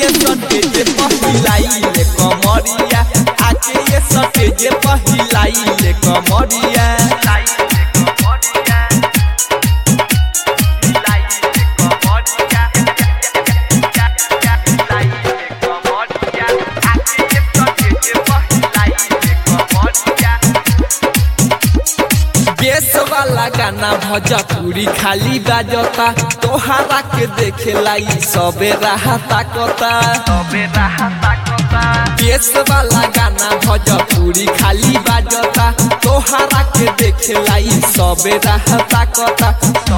ये सटेज पहिलाई ले कमरिया आके ये सटेज पहिलाई ले कमरिया बेस वाला गाना भोजपुरी खाली बाजता तोहरा के देखे लाई सबे राहता कता बेस वाला गाना भोजपुरी खाली बाजता तोहरा के देखे लाई सबे राहता कता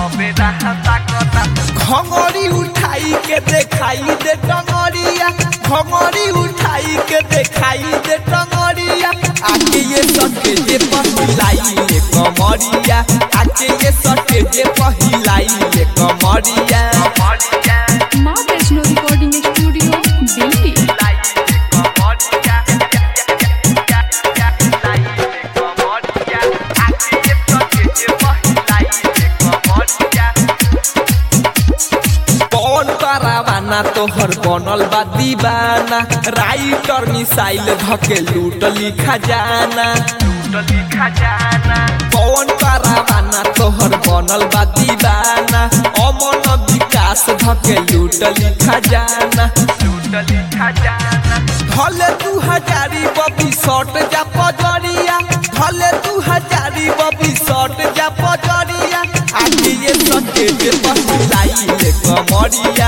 घंगरी उठाई के देखाई दे टंगरिया घंगरी उठाई के देखाई दे टंगरिया आके ये सटे जे पहिलाई ले कमरिया आके ये सटे जे पहिलाई ले कमरिया माँ वैष्णो रिकॉर्डिंग स्टूडियो दिल्ली कौन करावाना तोहर बनल बा दीवाना राइटर मिसाइल धके लूट लिखा जाना कौन करावाना तोहर बनल बा दीवाना अमन विकास धके लूट लिखा जाना भले दू हजारी बबी शॉट जा पजरिया भले दू हजारी बबी शॉट जा पजरिया आगे ये सटे जे पहिलाई ले कमरिया